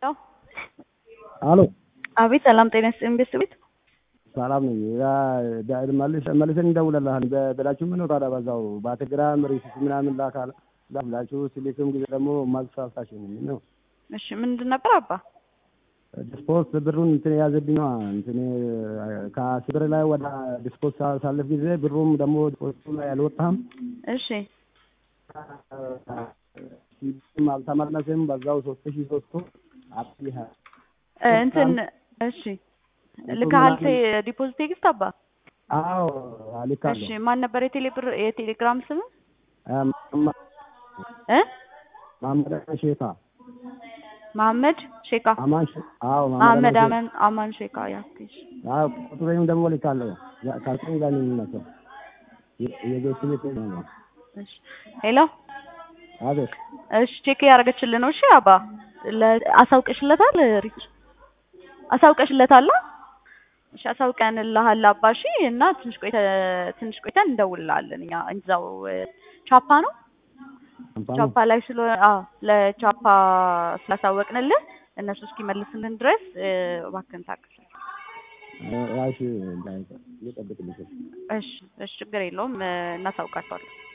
አሎ አቤት ሰላም ጤና ይስጥልኝ ቤተሰቤት ሰላም ነኝ። መልሰን እንደውለልሃል ብላችሁ ምን ነው ታዲያ በዛው በቴሌግራም ሪሲት ምናምን ላካል ብላችሁ ስልክም ጊዜ ደግሞ መልስ አልሳሽኝም ነው። እሺ ምንድን ነበር አባ? ዲስፖስ ብሩን እንትን የያዘብኝ ነዋ እንትን ከስብር ላይ ወደ ዲስፖስ ሳለፍ ጊዜ ብሩም ደግሞ ዲስፖስ ላይ አልወጣም። እሺ አልተመለስም። በዛው ሶስት ሺህ ሶስቱ እንትን እሺ ልካሃል ዲፖዚት ቴክስት አባ? አዎ ልካለሁ። እሺ ማን ነበር የቴሌ ብር የቴሌግራም ስም እ ማመድ ሼካ መሐመድ ሼካ አማን አዎ መሐመድ አማን አማን ሼካ ያክሽ አዎ ቁጥሬም ደግሞ ልካለሁ። ካልከኝ ጋር ነው የሚመስለው የቤት ቤት ነው። እሺ ሄሎ አቤት እሺ ቼክ ያደረገችልን ነው። እሺ አባ አሳውቀሽለታል? ሪች አሳውቀሽለታል? እሺ አሳውቀንልሃል አባ። እሺ እና ትንሽ ቆይተ ትንሽ ቆይተን እንደውልልሃለን እኛ እዛው ቻፓ ነው ቻፓ ላይ ስለሆነ አዎ ለቻፓ ስላሳወቅንልህ እነሱ እስኪመልስልን ድረስ እባክህን ታገስ። እሺ እየጠብቅልሽ እሺ እሺ ችግር የለውም እናሳውቃቸዋለን።